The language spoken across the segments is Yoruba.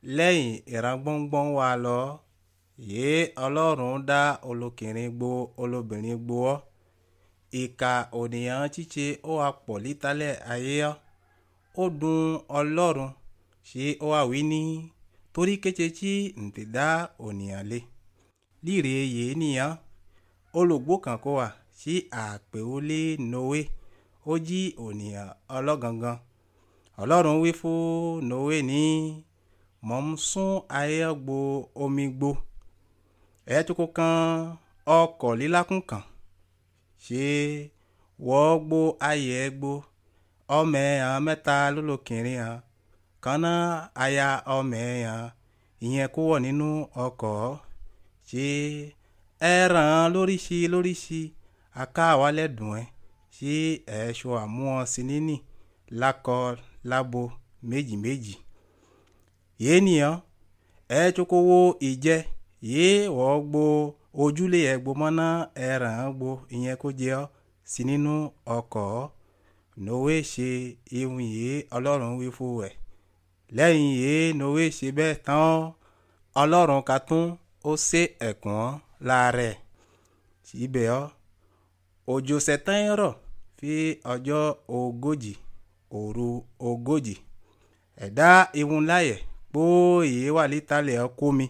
lẹ́yìn ìrangbọ́ngbọ́n wa lọ yìí ọlọ́run dá olókìnrin gbo olóbìnrin gbo ọ́ ìka ònìyàn ṣíṣe ó wà pọ̀ lítàlẹ̀ ayé ọ́ ó dùn ọlọ́run ṣé ó wà wí ní torí kété tí ǹtẹ̀ dá ònìyàn lé líre yìí nìyẹn olùgbò kan kó wà sí àpè ó lé noé ó jí ònìyàn ọlọ́gangan ọlọ́run wí fún noé ní mọ̀ ń sún ayé gbo omi gbo ẹ̀ tó kó kan ọkọ̀ lílákùn kan ṣé wọ́n gbó ayé gbó ọmọ ẹ̀yàn mẹ́ta lólókìnrin hàn kaná aya ọmọ ẹ̀yàn ìyẹn kó wọ̀ nínú ọkọ̀ ṣé ẹran lóríṣi lóríṣi aká wálẹ̀ dùn ẹ́ ṣé ẹ̀ṣọ́ àmúhàn sí níní lákọ lábo méjì méjì yéé nìyẹn ẹ tsoko wo ìjẹ yéé wọ́n gbó ojúlé ẹ̀ gbó mọ́ná ẹran gbó ìyẹn kó jẹ́ ọ́ sí nínú ọkọ̀ noé ṣe ihun yìí ọlọ́run wí fún ẹ̀ lẹ́yìn yìí noé ṣe bẹ́ẹ̀ tán ọlọ́run ka tún ó ṣe ẹ̀kún láàrẹ̀ síbẹ̀ ọ́ òjò sẹ̀tàn rọ̀ fi ọjọ́ ogójì òru ogójì ẹ̀dá ihun láyẹ̀ kpó yìí wà lítàlẹ̀ ọkọ mi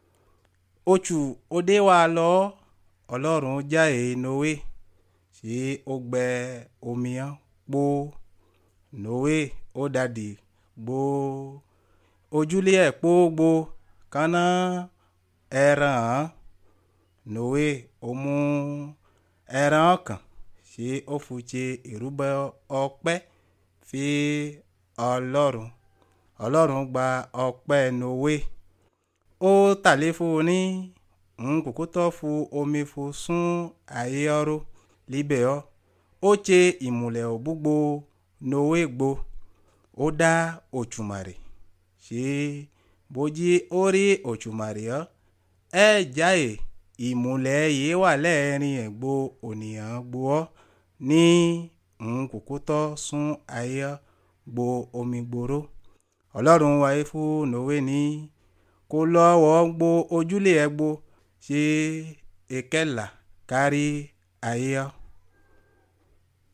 oṣù òde wa lọ ọlọ́run já èyí noé tí ó gbẹ omi hàn kpó noé ó dàdí gbó ojúlé ẹ̀ kpó gbó kaná ẹran hàn noé ó mú ẹran kan tí ó fùtse ìrúbọ ọpẹ́ fi ọlọ́run ọlọ́run gba ọpẹ́ noé ó tàlé fún un ní nkókó tó fún omi fún sún ayé ọrọ̀ líbẹ̀ ọ́ ó tse ìmùlẹ̀ òbúgbo noé gbo ó dá òtùmàrè ṣé bójí ó rí òtùmàrè ọ́ ẹ jáde ìmùlẹ̀ yìí wà lẹ́ẹ̀rin ẹ̀gbọ́ ònìyàn gbo ọ́ ní nkókó tó sún ayé gbo omi gbòòrò ọlọ́run wáyé fún noé ní kó lọ́wọ́ gbó ojúlé ẹ̀ gbó ṣe ìkẹlà kárí ayé ọ́.